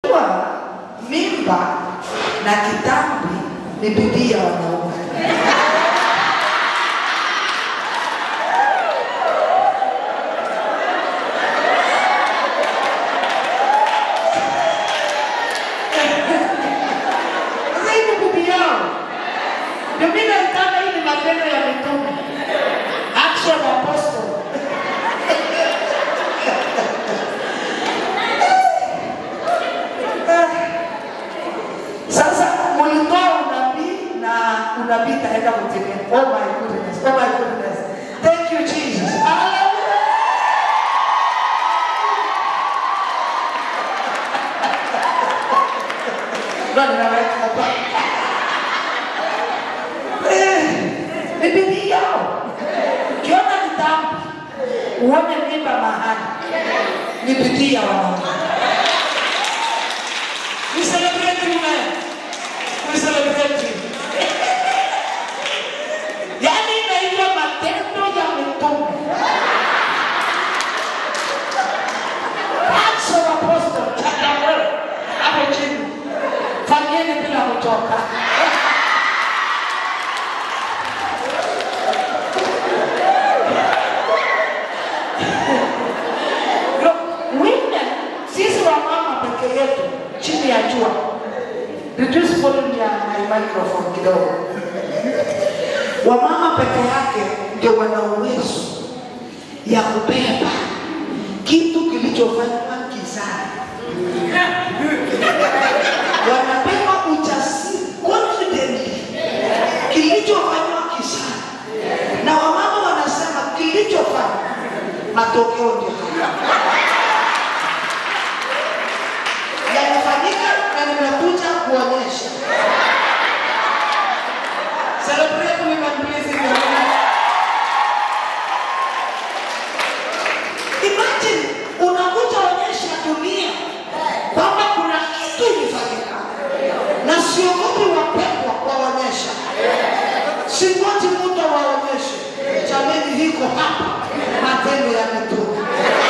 Kwa mimba na kitambi ni bidii ya wanaume. Sasa hii ni bidii yao. Ndio mimi nataka hii ni matendo ya mitume. Action of Apostle. Sasa mulitoa unabii na unabii itaenda kutimia. Oh my goodness. Oh my goodness. Thank you Jesus. Hallelujah. Ndio ninaweka hapa. Eh, Ni bidii yao. Ukiona kitabu uone mimba mahali ni bidii ya wanaume. We celebrate you, man. We celebrate you. Yaani inaitwa matendo ya mitume. Acts of Apostles, chapter one. Hapo chini. Fanyeni bila kuchoka. Look, women, sisi wamama peke yetu chini ya jua. Reduce volume ya my microphone kidogo. Wamama peke yake ndio wana uwezo ya kubeba kitu kilichofanywa gizani. Wanabeba ujasiri confidently kilichofanywa gizani, na wamama wanasema kilichofanywa matokeo ndio haya. yanafanyika na nimekuja kuonyesha. Celebrate with my blessing. Imagine unakuja onyesha dunia kwamba kuna kitu ilifanyika, na siogopi wapendwa waonyesha, singoji mtu waonyeshe. Jamani, hiko hapa matendo ya mitume.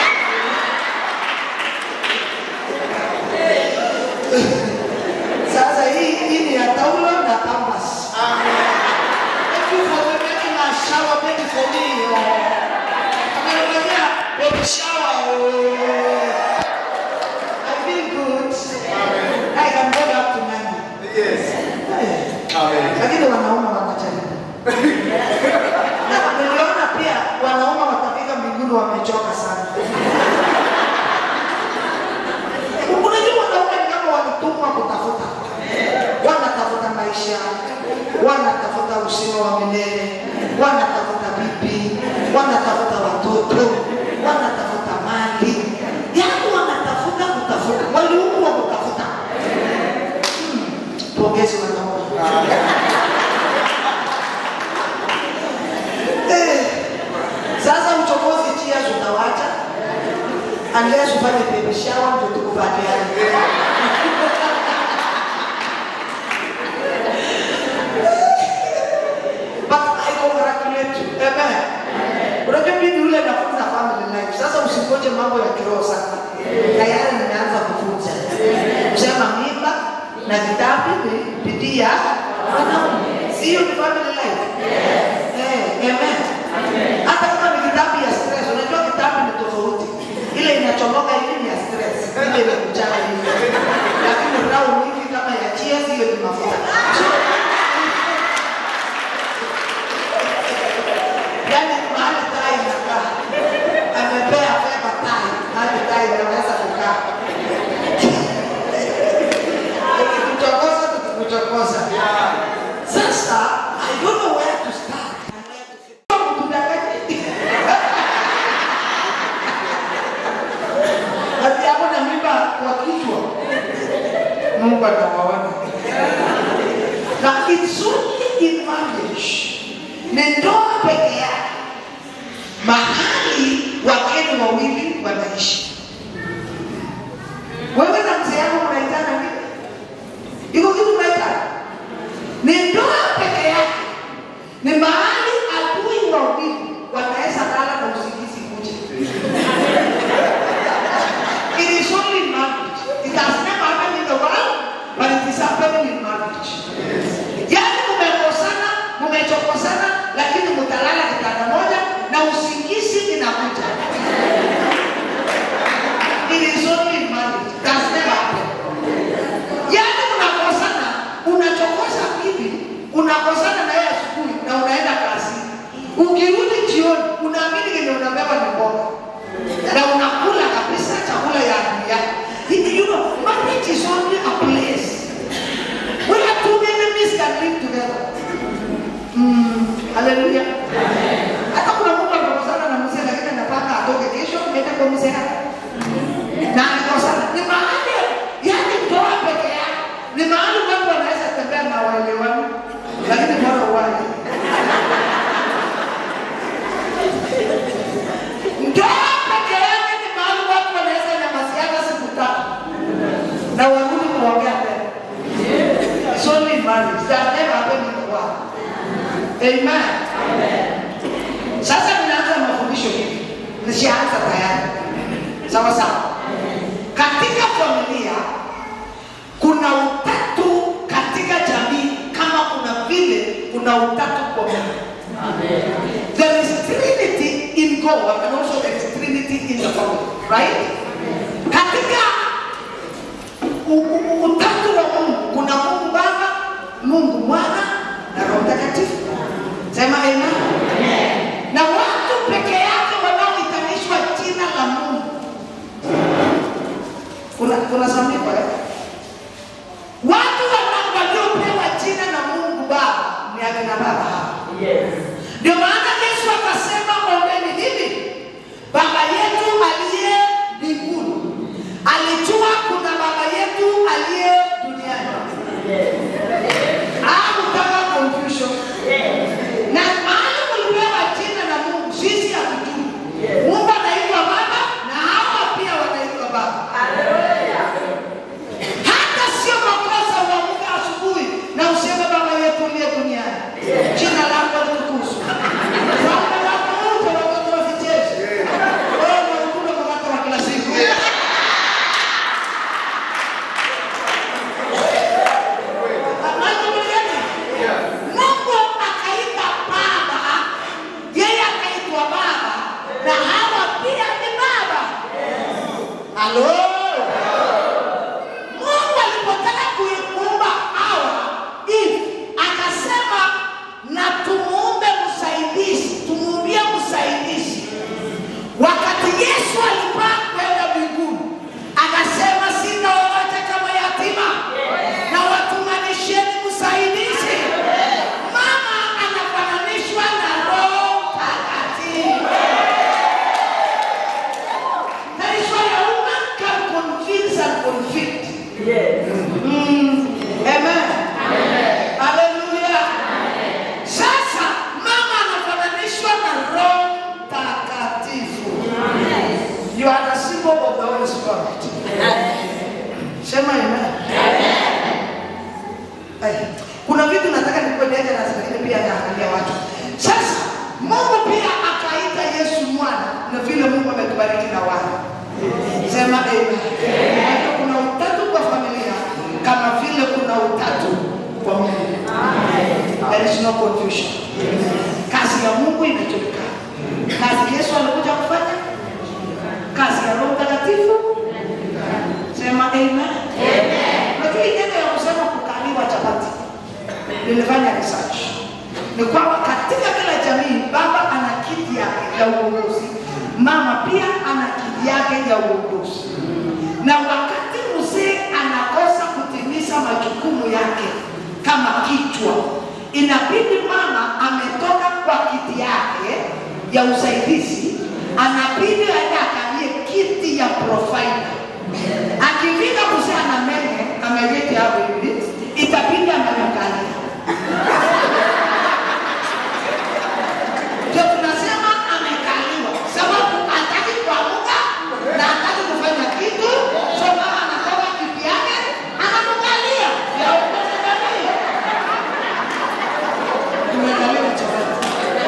Sasa hii hii ni ya taulo na canvas. Thank you for making a shower baby for me. Ameniambia baby shower. oh. I feel good. I can go back to Nandi. Yes. Eh, Amen. Lakini wanaume wanajaribu. Na niliona pia wanaume watafika mbinguni wamechoka sana. Unajua wanaume ni kama walitumwa kutafuta, wanatafuta maisha, wanatafuta uzima wa milele, wanatafuta bibi, wanatafuta watoto, wanatafuta mali, yaani wanatafuta kutafuta, waliumbwa kutafuta. Hmm, Pongezi wanaume. Eh, Sasa uchokozi chia tutawacha unless ufanye baby shower ndio tukubaliane. But I congratulate you. Amen. Unajua mimi yule nafunza family life. Sasa usingoje mambo ya kiroho sana. Tayari nimeanza kufunza. Kusema mimba na vitabu ni bidii ya wanaume. Sio ni family life. Eh, amen. Hata kama ni kitabu ya stress, unajua kitabu ni tofauti. Ile inachomoka hivi ni ya stress, ile inakuchana hivi. Lakini round hivi kama ya cheers, hiyo ni mafuta. Yaani mahali tai inakaa, amepea feva tai, mahali tai inaweza kukaa. Tukikuchokoza, tukikuchokoza. Sasa, I don't know where to start. and where to finish. Kudanganya. Ati hapo na mimba kwa kichwa. Mungu atawaona. Na it's only in marriage. Ni ndoa peke yake. Mahali wageni wawili wanaishi. Wewe na mzee yako mnaitana nini? Iko kitu mnaitana? Ni ndoa peke yake. Ni mahali adui wawili wanaweza lala na usingizi kuja. It is only marriage. It has never happened haleluya hata kuna mtu amekosana na mzee lakini anapanga atoke kesho aende kwa mzee na amekosana ni mahali yani ndoa peke yake ni mahali watu wanaweza tembea na waelewani lakini bora uwaje ndoa peke yake ni mahali watu wanaweza nyamaziana siku tatu na warudi kuongea tena It's only marriage. That never happened in the world. Amen. Sasa ninaanza mafundisho hivi. Nishaanza tayari. Sawa sawa. Katika familia kuna utatu katika jamii kama kuna vile kuna utatu kwa Mungu. There is Trinity in God and also there is Trinity in the family, right? Katika u- u- utatu wa Mungu kuna Mungu Baba, Mungu Mwana na Roho Mtakatifu. Sema amen. Na watu peke yake wanaohitanishwa jina la Mungu. Kuna kuna samiko eh? Watu wana- waliopewa jina na Mungu Baba ni akina baba hapa. Ndio maana Yesu akasema ombeni hivi, Baba yetu aliye mbinguni. Alijua kuna baba yetu aliye duniani. Hakutaka confusion. Na mahali kulipewa jina na Mungu, sisi hatujui. Mungu anaitwa Baba na hawa pia wanaitwa Baba. Hata sio makosa uamke asubuhi na useme Baba yetu uliye duniani, jina lako litukuzwe. Ufalme wako uje, watoto wasicheze. Wewe unakula mkate wa kila siku. Mungu akaita baba, yeye akaitwa baba na hawa pia ni baba. Halo? Mungu alipotaka kuimuumba Hawa Eve akasema na tumuumbe msaidizi, tumuumbie msaidizi. Wakati Yesu alipaa kwenda mbinguni, akasema sina wowote kama yatima, na watunganisheni msaidizi. Mama anafananishwa na Roho Mtakatifu. That is why a woman can convince and convict. Mm. Amen. Hallelujah. Sasa mama anafananishwa na Roho Mtakatifu. You are the symbol of the Holy Spirit. Sema amen. Eh, Kuna vitu nataka nikueleze na zingine pia naangalia watu. Sasa Mungu pia akaita Yesu mwana na vile Mungu ametubariki na wana. Sema amen. Kwa hiyo Kuna utatu kwa familia kama vile kuna utatu kwa Mungu. There is no confusion. Kazi ya Mungu imejulikana. Kazi Yesu alikuja kufanya, kazi ya Roho Mtakatifu. Sema amen. Unajua hii neno ya kusema kukaliwa chapati, nilifanya research, ni kwamba katika kila jamii baba ana kiti yake ya uongozi, mama pia ana kiti yake ya uongozi, na wakati mzee anakosa kutimiza majukumu yake kama kichwa, inabidi mama ametoka kwa kiti yake ya usaidizi, anabidi aende akalie kiti ya provider akifika mzee ana mene ameweke hapo hivi, itabidi amemkalia. Ndio tunasema amekaliwa, sababu hataki kuamka na hataki kufanya kitu, so mama anatoka kiti yake anamkalia. Ya umekalia. Tumekaliwa chakula.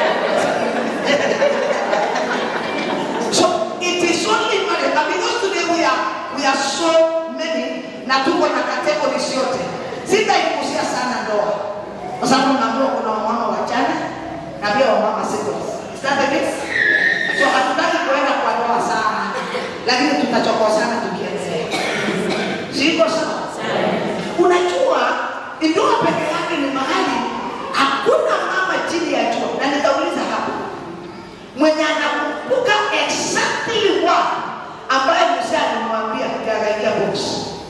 So it is only marriage. And because today we are we are so many na tuko na categories yote. Sitaigusia sana ndoa. Kwa sababu naambiwa kuna wamama wachana na pia wamama singles. Is that the case? So hatutaki kuenda kwa ndoa sana. Lakini tutachokosana tukiendelea. Siko sawa? Unajua ndoa peke yake ni mahali hakuna mama chini ya jua. Na nitauliza hapa mwenye anakumbuka exactly what ambaye mzee alimwambia garaia box.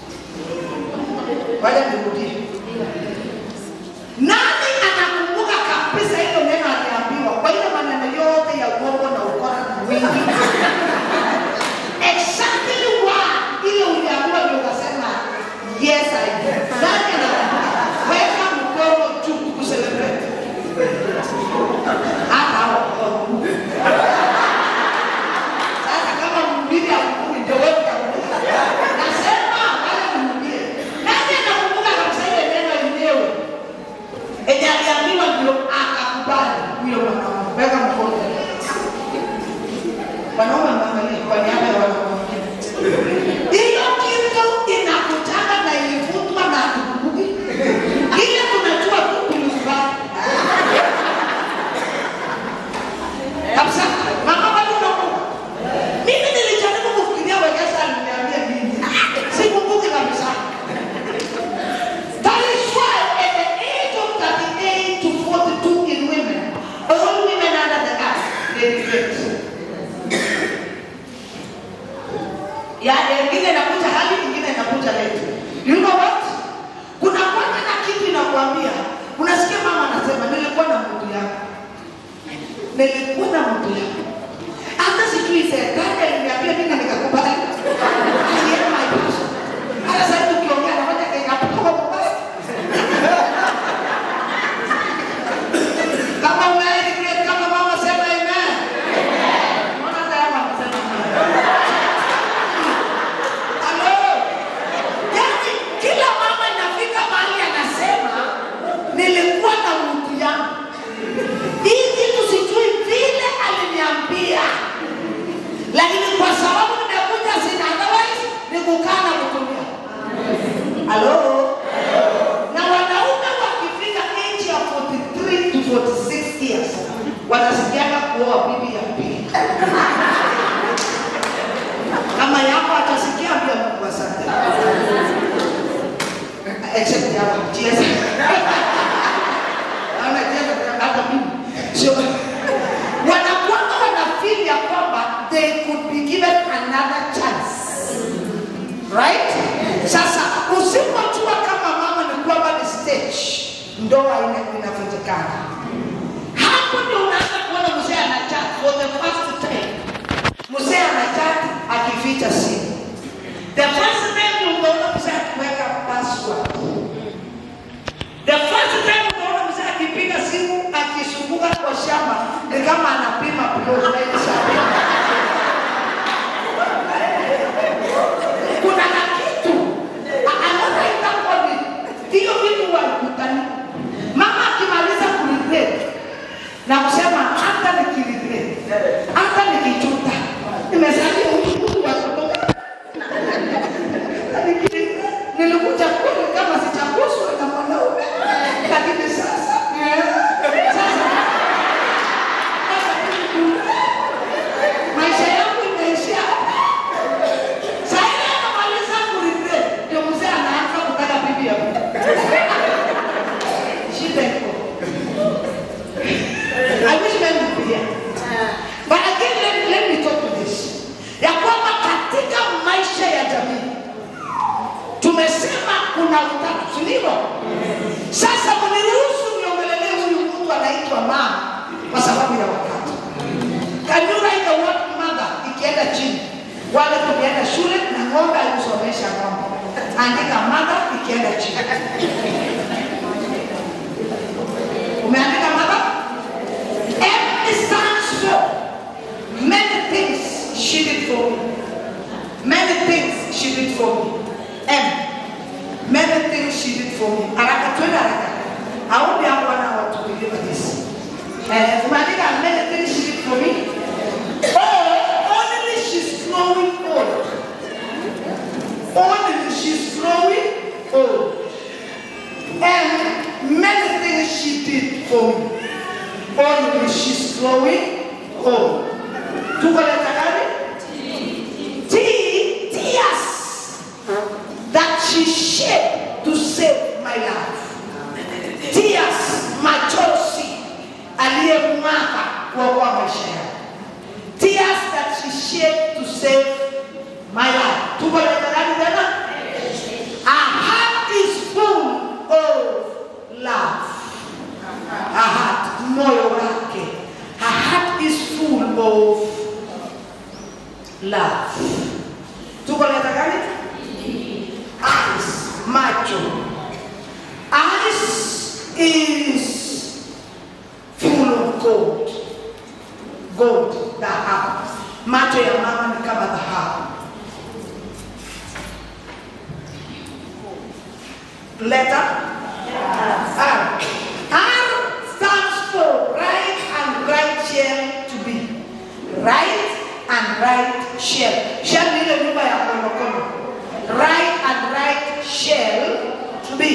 Wacha nirudie. Nani anakumbuka kabisa hilo neno aliambiwa? Yes, I do. Nani anakumbuka? Weka mkono juu kucelebrate. Hata hao mkono. Sasa kama mhubiri hakumbuki ndio wewe utakumbuka. Nasema wale mhubiri. Nani anakumbuka kabisa ile neno yenyewe? Enye aliambiwa ndio akakubali huyo mwanaume. Weka mkono. Wanaume wameangalia kwa niaba ya wanaume wengine. Hiyo kitu inakutana na ilivutwa na kukumbuki. Ile tunajua tu kulusubali. Kabisa. Mama bado unakumbuka? Mimi nilijaribu kufikiria Wekesa aliniambia nini. Sikumbuki kabisa. That is why at the age of 38 to 42 in women, all women under the earth, they regret. Ya ingine inakuja hali ingine inakuja late. You know what? Kuna kwanza na kitu inakwambia. Unasikia mama anasema nilikuwa na mtu yangu. Nilikuwa na mtu yangu. Hata sijui serikali aliniambia mimi nikakubali. Alienda my passion. Hata sasa hivi ukiongea na moja kenya kwa mbaya. Kama umeregret kama mama sema amen. Mbona tayari wanasema amen? Halo. Yaani kila mama inafika mahali anasema nilikuwa na mtu yangu. Hii kitu sijui vile aliniambia. Lakini kwa sababu nimekuja sina otherwise ni kukaa na kutumia. Halo. Na wanaume wakifika age ya 43 to 46 years wanasikiaga kuoa bibi ya pili. Kama yako atasikia pia Mungu asante. Except yako Jesus. Ana Jesus hata mimi. Sio. Wanakuwa wanafeel ya kwamba they could be given another chance. Right? Sasa usipojua kama mama ni kwamba ni stage ndoa ina- inavunjikana. Hapo ndio unaanza kuona mzee anachat for the first time. Mzee anachat akificha simu. The first time unaona mzee akiweka password. The first time unaona mzee akipiga simu akisumbuka kwa shamba ni kama anapima plot na ile shamba. Kuna na kitu A- anaona itakuwa ni hiyo vitu walikutani. Mama akimaliza kuregret na kusema hata nikiregret, hata nikijuta, nimezalia huyu mtu wa kutoka nilikuja kule kama sichaguswa na mwanaume, lakini sasa sasa sasa maisha yangu imeishia hapa. Saa ile anamaliza kuregret, ndio mzee anaanza kutaka bibi ya mtu. Shida iko. I wish men would be here. But again, let, let me talk to this. Ya kwamba katika maisha ya jamii tumesema kuna utatu, si ndivyo? Sasa mniruhusu niongelelee huyu mtu anaitwa mama kwa sababu ya wakati. Can you write the word mother ikienda chini? Wale tulienda shule na ng'ombe alikusomesha ng'ombe. Andika mother ikienda chini. Umeandika mother? M stands for many things she did for me. Many things she did for me. M. Many things she did for me. Haraka twende haraka. Haombi hapo wana watu believe this. Eh, umeandika many things she did for me. Oh, only she's growing old. Only she's growing old. And many things she did for me. Only she's growing old. Tuko leta gani? T, tears that she shed to save my life. Tears, machozi aliyemwaga kuokoa maisha yangu. Tears that she shed to save my life. Tuko leta gani tena? Her heart is full of love. Her heart, moyo wake. Her heart is full of love. Tuko leta gani? Eyes, gold, dhahabu. Macho ya mama ni kama dhahabu. Letter R. R stands for right and right shall to be. Right and right shall. Shall ni ile nyumba ya konokono. Right and right shall to be.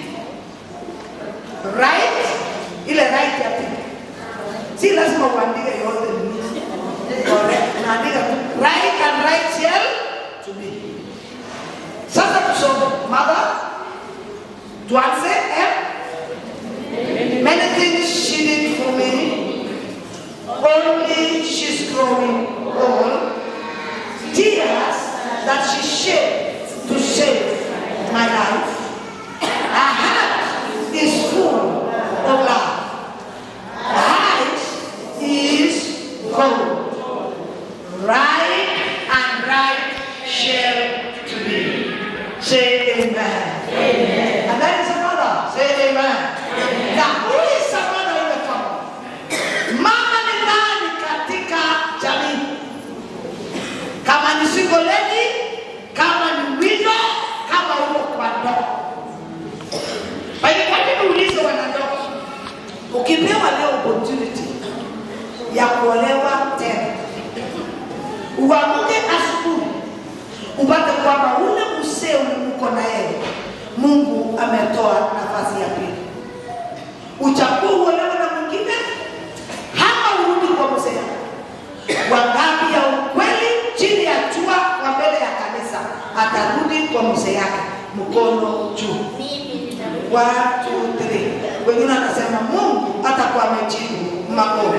Right, ile right ya pili. Si lazima uandike yote ni correct. Naandika tu right and right shall to be. Sasa tusome mother tuanze eh? Many things she did for me, only she's growing old. Tears that she shed to save my life. Her heart is full of love. Her eyes is gold. Right and right shall to be. Say amen. Amen. And that is another. Say amen. Now, who is another in the family? Mama ni nani katika jamii? Kama ni single lady, kama ni widow, kama uko kwa ndoa. Kwa hiyo kwa nini uulize wanandoa? Ukipewa leo opportunity ya kuolewa tena, uamuke asubuhi upate kwamba ule msee uko na yeye Mungu ametoa nafasi ya pili, uchague uolewe na mwingine hama urudi kwa mzee. Wangapi ya ukweli chini ya jua kwa mbele ya kanisa atarudi kwa mzee yake, mkono juu. One, two, three. Wengine anasema Mungu atakuwa amejibu maombi.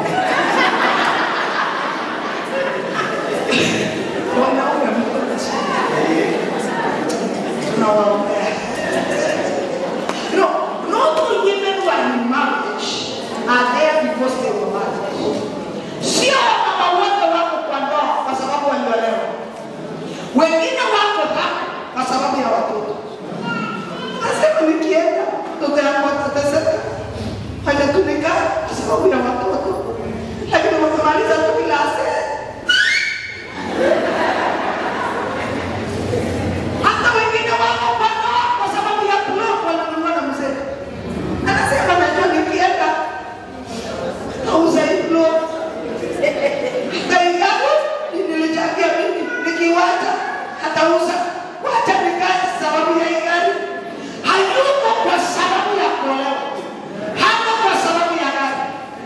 Wanaume mkono chini. Tunawaombea. No, not all women who are in marriage are there because they were married. Sio mama wote wako kwa ndoa kwa sababu waliolewa. Wengine wako hapa kwa sababu ya watoto. Nasema nikienda mtoto yangu atateseka. Haja tu nikae kwa sababu ya watoto. Lakini wakimaliza tu bila asili. Hata wengine wako kwa ndoa kwa sababu ya plot wananunua na mzee. Anasema najua nikienda nauza hii plot. Bei yangu nilichangia mimi nikiwacha hatauza. Wacha nikae sababu ya hii gari. Hayuko kwa sababu ya kuolewa. Hako kwa sababu ya gari.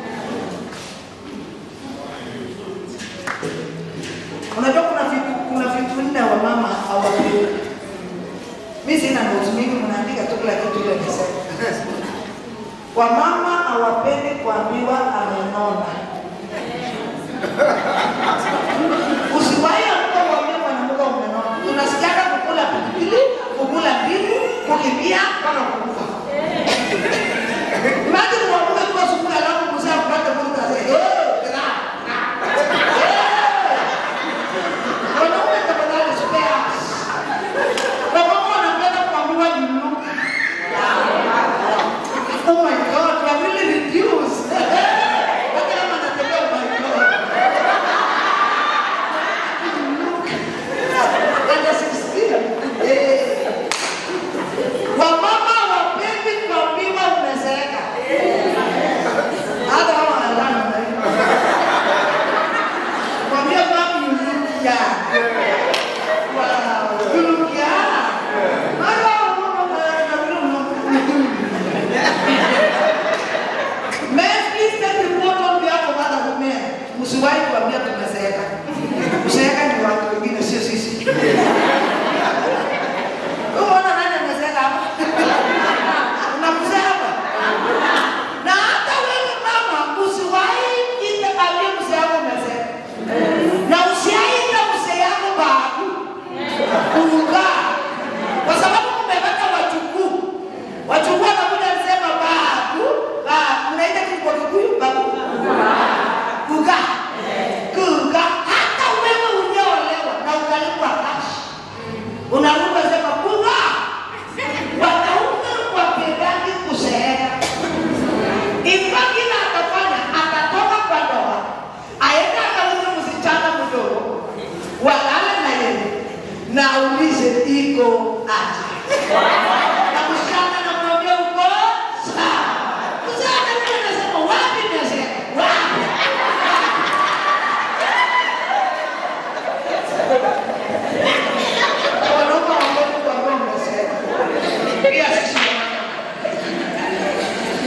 Unajua kuna vitu kuna vitu nne wa mama hawapewi. Mimi sina notes mingi, mnaandika tu kila kitu ile nisema. Wamama hawapendi kuambiwa amenona. Usiwahi amka uambie mwanamke umenona. Unasikiaga kukula pilipili, kukula ndimu, kukimbia mpaka kukufa. Imagine mwanamke tu asubuhi alafu mzee akupate mtu aseme, "Eh, ra, ra." Wanaume tafadhali spare us. Wamama wanapenda kuambiwa you look. Oh my God, we are really reduced. Hata kama anatembea, oh my God.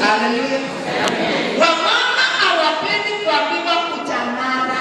Haleluya. Wamama hawapendi kuambiwa kutanana.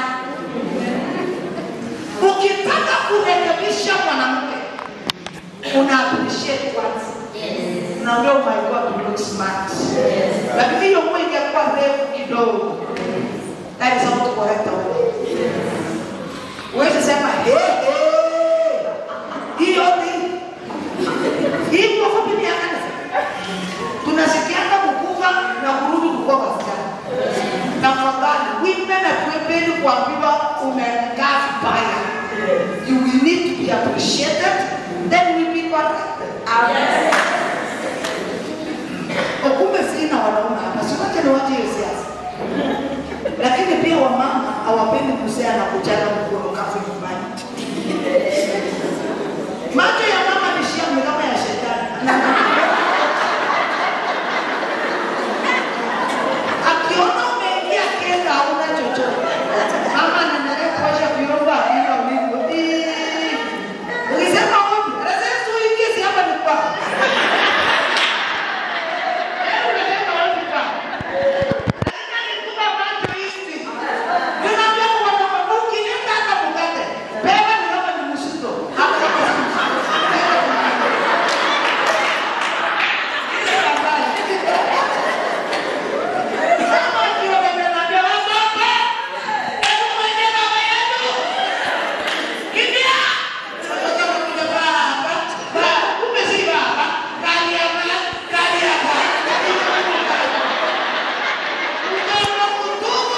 Ukitaka kurekebisha mwanamke una appreciate kwanza. Unaambia oh my God you look smart. Lakini hiyo nguo ingekuwa refu kidogo. That is how to correct a woman. Huwezi sema hey, hey. Hii yote hii nguo fupi ni ya kanisa. Tunasikianga kukufa na kurudi kukuwa wasichana. Tafadhali, women hatuependi kuambiwa umekaa vibaya. You will need to be appreciated, then we be corrected. Kumbe sina wanaume hapa, si wote ni watu hiyo siasa. Lakini pia wamama hawapendi kusea na kuchana mkono kafu nyumbani. Macho ya mama ni shiamu kama ya shetani. Akiona umeingia kenda hauna chochote. Mama anaendelea kuosha vyombo akila ulivyo. Ii. Ukisema ombi, anasema tu ingie si hapa ni kwako. Wewe unasema ombi kwako. Lazima nikupe macho hivi. Ninaambia kwa wanaume, ukiniita hata mkate, beba ni kama ni msito. Hapa kama si msito. Ile habari. Kama ndio wamenambia wasope, hebu mwende baba yenu. Kimbia. Sasa kama kuja baba, baba, kumbe si baba. Kali hapa, kali hapa. Mtoto mtubu.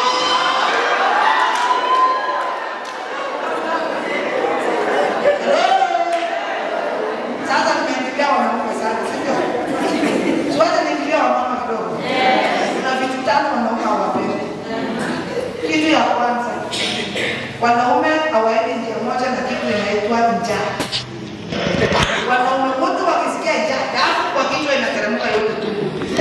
Sasa tumeingilia wanaume sana, si ndio? Tuache niingilia wamama kidogo. Kuna vitu tano wanaume hawapendi. Kitu ya kwanza, wanaume hawaendi njia moja na kitu inaitwa njaa. Wanaume wote wakisikia njaa, damu kwa kichwa inateremka yote tu.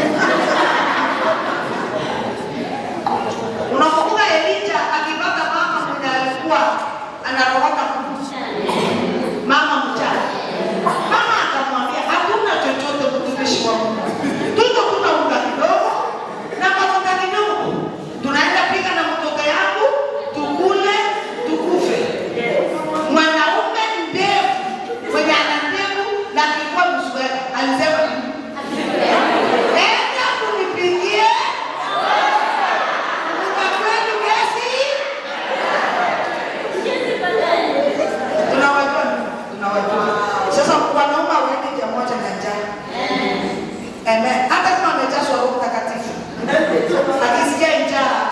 Unakumbuka Elija akipata mama mwenye alikuwa anarogota kuku mama mchana. Mama akamwambia hakuna chochote mtumishi wa Mungu, tuko kuna unga kidogo na mafuta kidogo, tunaenda pika na mtoto yangu tukule tukufe. Mwanaume ndevu mwenye ana ndevu na kikuwa msweta alisema enda kunipigie unga kwenu gesi tunawajua tunawajua sasa wanaume hawaendi njia moja na njaa amen hata kama amejazwa roho mtakatifu akisikia njaa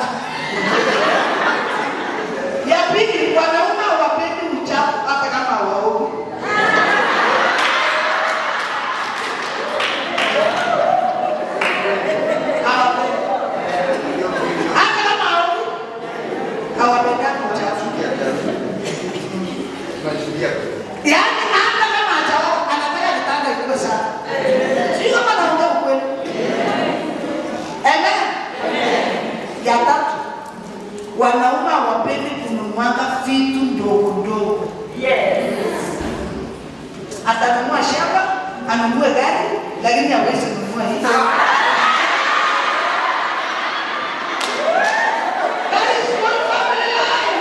ya pili wanaume hawapendi uchafu hata kama hawaogi Hawapendi. hata kama hawaogi hawapendani uchafu Yaani hata kama ataoa anataka kitanda ikuwe safi. Sio kama naongea ukweli. Amen. Ya tatu. Wanaume hawapendi kununuanga vitu ndogo ndogo. Atanunua shamba, anunue gari, lakini hawezi kununua hiyo. That is one family life.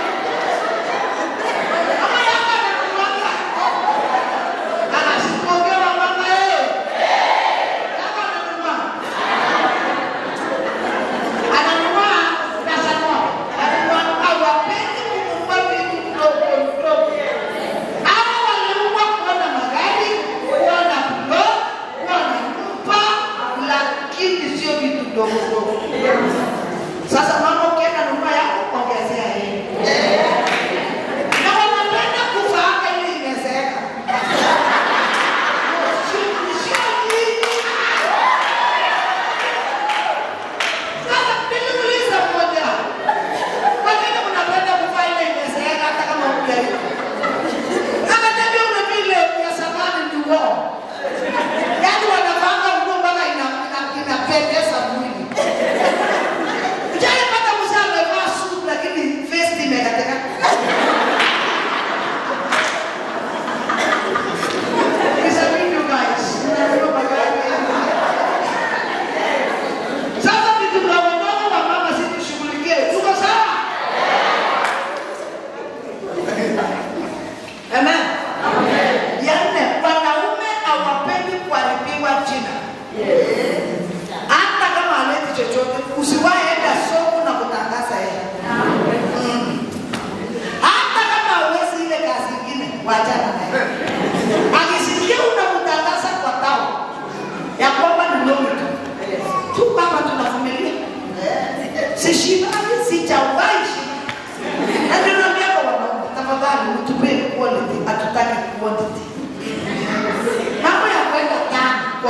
Kama yako ananunuanga anasipoongewa mama yeye. Yako ananunua. Ananunua na sanua. Ananunua hawapendi kununua vitu vidogo vidogo. Hawa waliamua kuwa na magari, kuwa na plot, kuwa na nyumba, lakini sio vitu vidogo vidogo. Sasa mama ukienda nunua yako ongezea yeye. Na wanapenda kufa hata ili imezeeka. Sasa niliuliza mmoja, kwa nini mnapenda kuvaa ile imezeeka hata kama hujalipa? Akaniambia una vile ya zamani ni uongo. Yaani wanavanga nguo mpaka ina- ina- inapendeza mwili.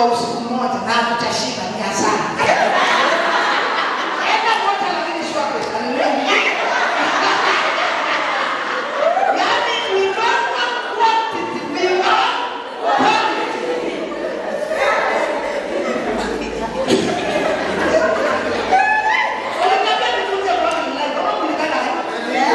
kwa usiku mmoja na tutashiba ni hasara. Enda moja lakini sio pesa. Haleluya. Yaani we don't want quantity, we want quality. Unataka nifunze quality life, kama kulingana na-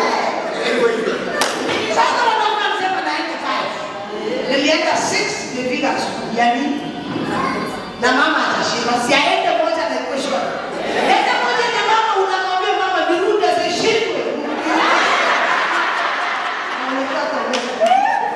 Sasa wanaume wanasema naenda five. Nilienda six, nilifika asubuhi. Ya nini? na mama atashiba, siaende moja na ikuwe shwari. Enda moja na mama, unamwambia mama nirudi, asishindwe. Unapata wewe.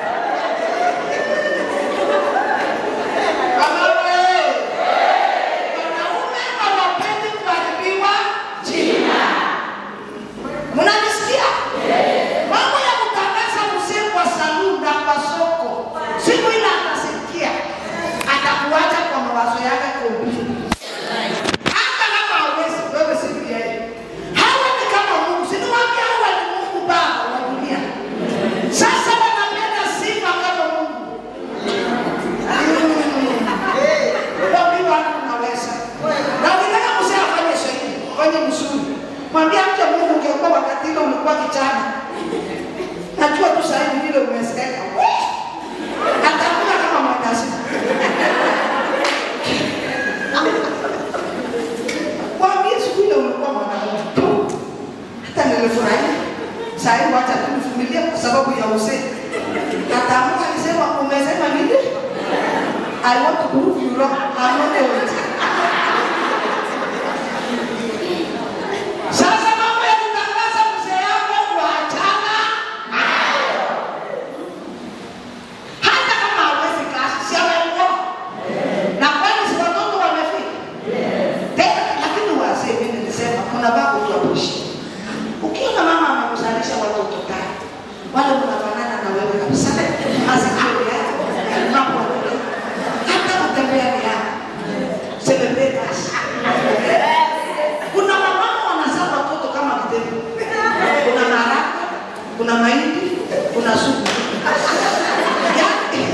Wamama, eh, wanaume hawapendi kuharibiwa jina. Mnanisikia? Mambo ya kutangaza mzee kwa saluni na kwa soko, siku ile atasikia, atakuacha kwa mawazo yake kompyuta. Hata kama hawezi, wewe si yeye. Hawa ni kama Mungu, si niwaambia hawa ni Mungu Baba wa dunia. Sasa wanapenda sifa kama Mungu. Waambiwa unaweza. Na ukitaka mzee afanye shahidi, fanye mzuri. Mwambie mcha Mungu ungekuwa wakati ile ulikuwa kijana. Najua tu sasa hivi vile umezeeka. Atakula kama mwandasi. Mwambie siku ile ulikuwa mwanaume tu. Hata nilifurahi. Sasa hivi wacha kunivumilia kwa sababu ya uzee. Ataamka akisema umesema nini? I want to prove you wrong. I'm not old. Sasa mambo ya kutangaza mzee yako kuachana nayo. Hata kama hawezi kazi, si amekuwa. Na kwani si watoto wamefika? Tena lakini wazee mimi nilisema kuna babu tu apushi. Ukiona mama amekuzalisha watoto tano, wale mnafanana na wewe kabisa. Masikio yako, mambo hata kutembea ni yako. Celebrate us. Kuna wamama wanazaa watoto kama vitendo. Kuna maharagwe, kuna mahindi, kuna supu. Yaani,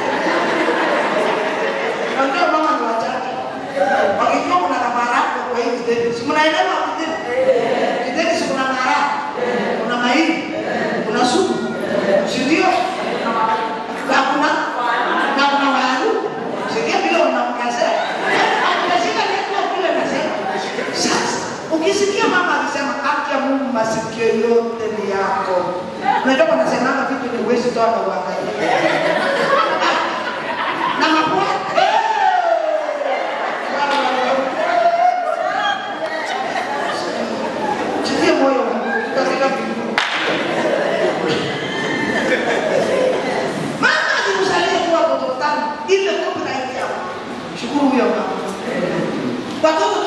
Unajua mama ni wachache. Wakijua kuna na maharagwe kwa hii kitendo. Si mnaelewa kitendo? Kitendo si kuna maharagwe, kuna mahindi, kuna supu. Si ndio? Na kuna na kuna waru. Sikia vile unaongezea. Unashika neno kule nasema. Sasa ukisikia mama akisema haki ya Mungu masikio yote ni yako. Unajua wanasemanga vitu ni uwezi toa na uangalie. Na mapua. Jitie moyo katika mbinguni. Mama akikuzalia kuwa watoto tano, ile copyright yako. Shukuru huyo mama. Watoto